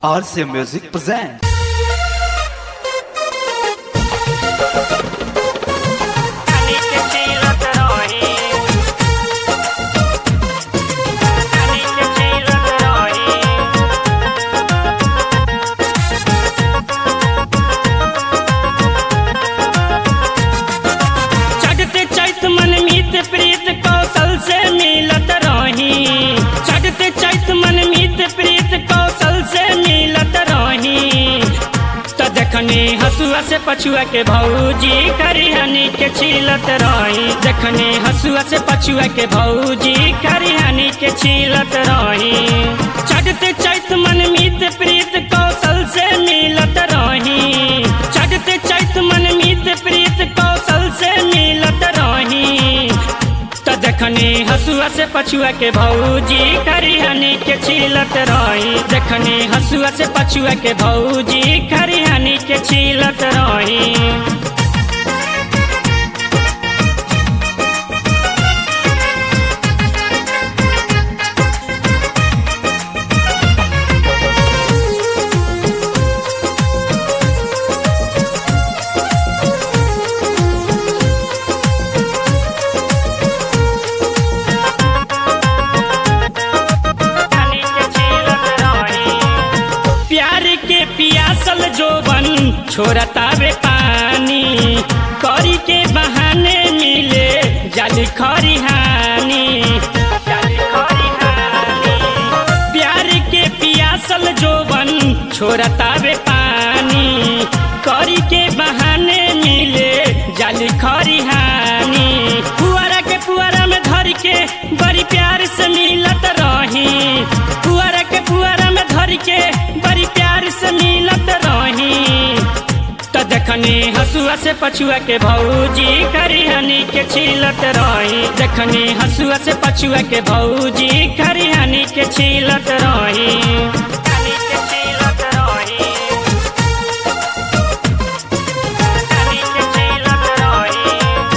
RCA Music presents. चढ़ते चैत मन मीत प्रीत कौशल से मिलत रही चढ़ते चैत मन मीत प्रीत कौशल से मिलत रही तो देखनी हसुआ से पछुआ के भौजी करिहनी के छीलत रही देखनी हसुआ से पछुआ के भौजी करिहनी के छीलत रही चढ़ते चैत मन मीत प्रीत कौशल से मिलत रही चढ़ते चैत मन मीत प्रीत कौशल से मिलत रही तो देखनी हसुआ से पछुआ के भौजी करिहनी के छीलत रही देखनी हसुआ से पछुआ के भौजी करिहनी के छीलत रही प्यार के पियासल जोबन छोड़तावे पानी करी के बहाने मिले जाली खरिहानी प्यार के पियासल जोबन छोड़तावे पानी करी के बहाने मिले जाली खरिहानी पुआरा के पुआरा में धर के बड़ी प्यार से मिलत रही पुआरा के पुआरा में धर के बड़ी प्यार से मिलत रही तो देखनी हसुआ से पछुआ के भौजी करिहनी के छीलत रही देखनी हसुआ से पछुआ के भौजी करिहनी के छीलत रही कनी के छीलत रही कनी के छीलत रही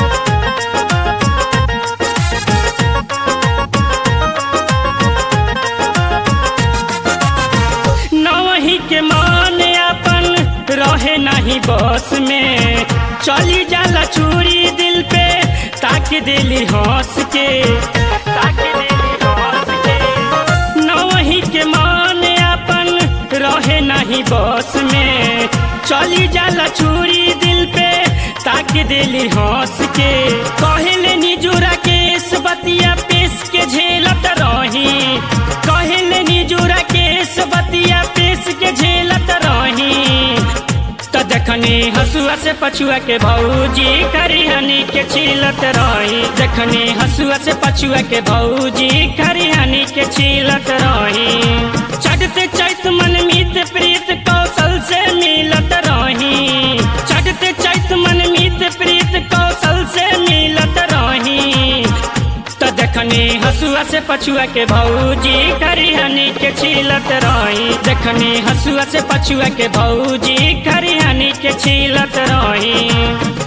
नवही के मान अपन रहे नहीं बस में चली जाला चूरी दिल पे ताक दिली हंस के ताक दिली हंस के नवही के मान अपन रहे नहीं बस में चली जाला चूरी दिल पे ताक दिली हंस के कहले निजुरा केस बतिया पेश के झेलत रही कहले निजुरा केस बतिया पेश के झेलत रही तो देखनी हसुआ से पछुआ के भौजी करिहनी के छीलत रही देखनी हसुआ से पछुआ के भौजी करिहनी के छीलत रही चढ़ते चैत मन मीत प्रीत कौशल से मिलत रही चढ़ते चैत मन मीत प्रीत कौशल से मिलत रही तो देखनी हसुआ से पछुआ के भौजी करिहनी के छीलत रही देखनी हसुआ से पछुआ के भौजी करिहनी के छीलत रही